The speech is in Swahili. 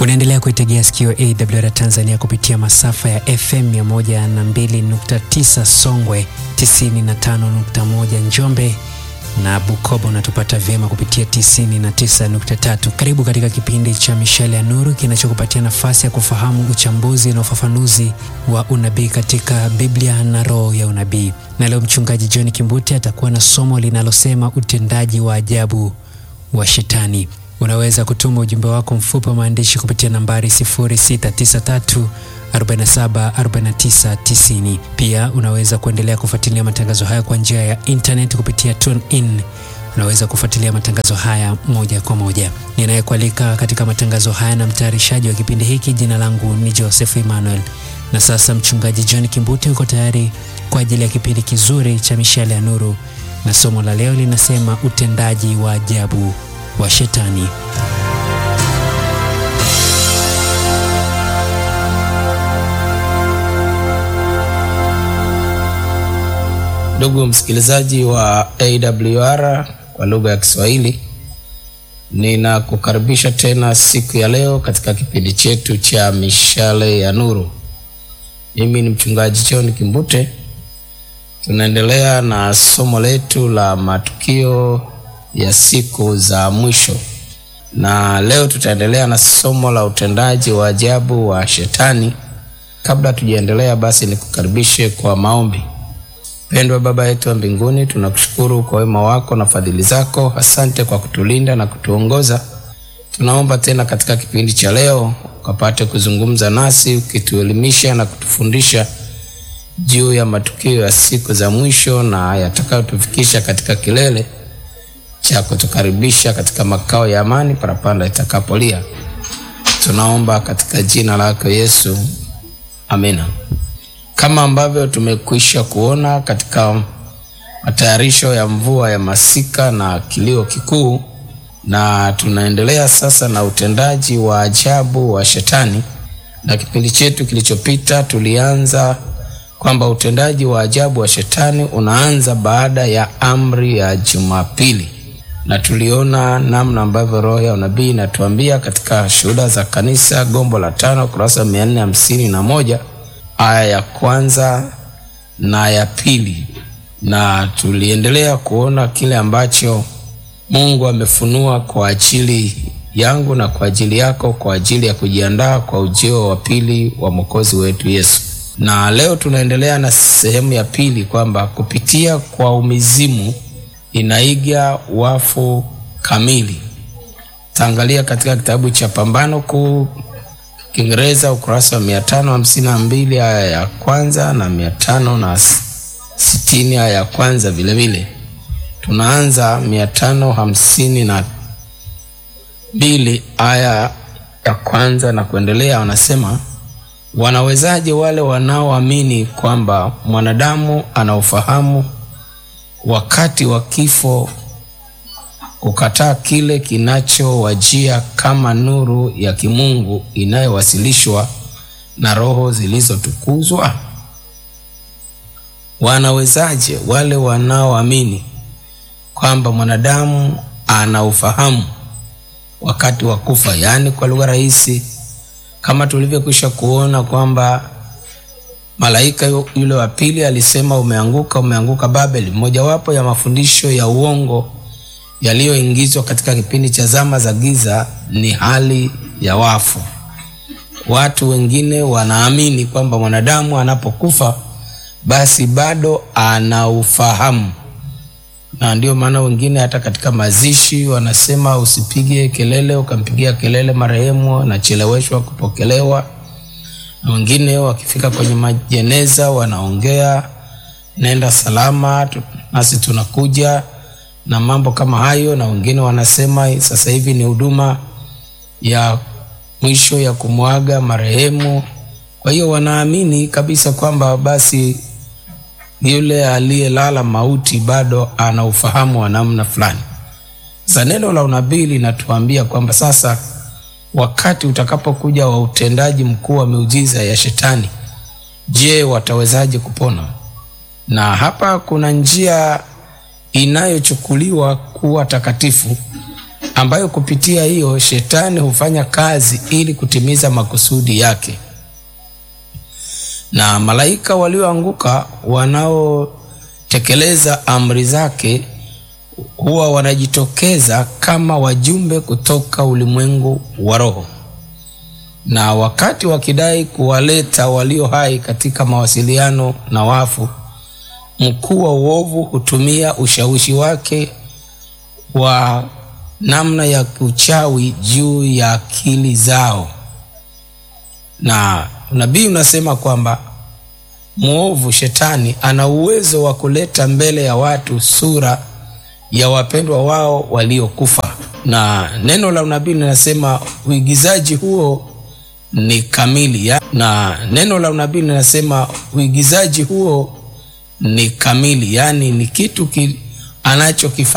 Unaendelea kuitegea sikio AWR Tanzania kupitia masafa ya FM 102.9 Songwe, 95.1 Njombe na Bukoba unatupata vyema kupitia 99.3. Karibu katika kipindi cha Mishale ya Nuru kinachokupatia nafasi ya kufahamu uchambuzi na ufafanuzi wa unabii katika Biblia na roho ya unabii. Na leo mchungaji John Kimbuti atakuwa na somo linalosema utendaji wa ajabu wa Shetani. Unaweza kutuma ujumbe wako mfupi wa maandishi kupitia nambari 0693 47 49 90. Pia unaweza kuendelea kufuatilia matangazo haya kwa njia ya internet kupitia TuneIn. Unaweza kufuatilia matangazo haya moja kwa moja. Ninayekualika katika matangazo haya na mtayarishaji wa kipindi hiki, jina langu ni Joseph Emmanuel. Na sasa mchungaji John Kimbuti yuko tayari kwa ajili ya kipindi kizuri cha Mishale ya Nuru, na somo la leo linasema utendaji wa ajabu wa Shetani. Ndugu msikilizaji wa AWR kwa lugha ya Kiswahili, ninakukaribisha tena siku ya leo katika kipindi chetu cha Mishale ya Nuru. Mimi ni mchungaji John Kimbute. Tunaendelea na somo letu la matukio ya siku za mwisho, na leo tutaendelea na somo la utendaji wa ajabu wa Shetani. Kabla tujaendelea, basi nikukaribishe kwa maombi. Mpendwa Baba yetu wa mbinguni, tunakushukuru kwa wema wako na fadhili zako. Asante kwa kutulinda na kutuongoza. Tunaomba tena katika kipindi cha leo ukapate kuzungumza nasi, ukituelimisha na kutufundisha juu ya matukio ya siku za mwisho na yatakayotufikisha katika kilele cha kutukaribisha katika makao ya amani parapanda itakapolia. Tunaomba katika jina lako Yesu, amina. Kama ambavyo tumekwisha kuona katika matayarisho ya mvua ya masika na kilio kikuu, na tunaendelea sasa na utendaji wa ajabu wa Shetani. Na kipindi chetu kilichopita tulianza kwamba utendaji wa ajabu wa Shetani unaanza baada ya amri ya Jumapili, na tuliona namna ambavyo roho ya unabii inatuambia katika Shuhuda za Kanisa, gombo la tano, kurasa mia nne hamsini na moja aya ya kwanza na ya pili, na tuliendelea kuona kile ambacho Mungu amefunua kwa ajili yangu na kwa ajili yako kwa ajili ya kujiandaa kwa ujio wa pili wa Mwokozi wetu Yesu. Na leo tunaendelea na sehemu ya pili kwamba kupitia kwa umizimu inaiga wafu kamili. Taangalia katika kitabu cha Pambano Kuu Kiingereza ukurasa wa mia tano hamsini na mbili aya ya kwanza na mia tano na sitini aya ya kwanza vilevile. Tunaanza mia tano hamsini na mbili aya ya kwanza na kuendelea. Wanasema, wanawezaje wale wanaoamini kwamba mwanadamu ana ufahamu wakati wa kifo kukataa kile kinachowajia kama nuru ya kimungu inayowasilishwa na roho zilizotukuzwa? Wanawezaje wale wanaoamini kwamba mwanadamu ana ufahamu wakati wa kufa? Yaani, kwa lugha rahisi, kama tulivyokwisha kuona kwamba malaika yule wa pili alisema, umeanguka, umeanguka Babeli, mojawapo ya mafundisho ya uongo yaliyoingizwa katika kipindi cha zama za giza ni hali ya wafu. Watu wengine wanaamini kwamba mwanadamu anapokufa basi bado ana ufahamu, na ndio maana wengine hata katika mazishi wanasema usipige kelele, ukampigia kelele marehemu anacheleweshwa kupokelewa. Na wengine wakifika kwenye majeneza wanaongea, nenda salama, nasi tunakuja na mambo kama hayo, na wengine wanasema sasa hivi ni huduma ya mwisho ya kumwaga marehemu. Kwa hiyo wanaamini kabisa kwamba basi yule aliyelala mauti bado ana ufahamu wa namna fulani. Sasa neno la unabii linatuambia kwamba sasa wakati utakapokuja wa utendaji mkuu wa miujiza ya Shetani, je, watawezaje kupona? Na hapa kuna njia inayochukuliwa kuwa takatifu ambayo kupitia hiyo shetani hufanya kazi ili kutimiza makusudi yake. Na malaika walioanguka wanaotekeleza amri zake huwa wanajitokeza kama wajumbe kutoka ulimwengu wa roho, na wakati wakidai kuwaleta walio hai katika mawasiliano na wafu, mkuu wa uovu hutumia ushawishi wake wa namna ya uchawi juu ya akili zao, na unabii unasema kwamba mwovu shetani ana uwezo wa kuleta mbele ya watu sura ya wapendwa wao waliokufa, na neno la unabii linasema uigizaji huo ni kamili ya, na neno la unabii linasema uigizaji huo ni kamili, yaani ni kitu ki, anachokifanya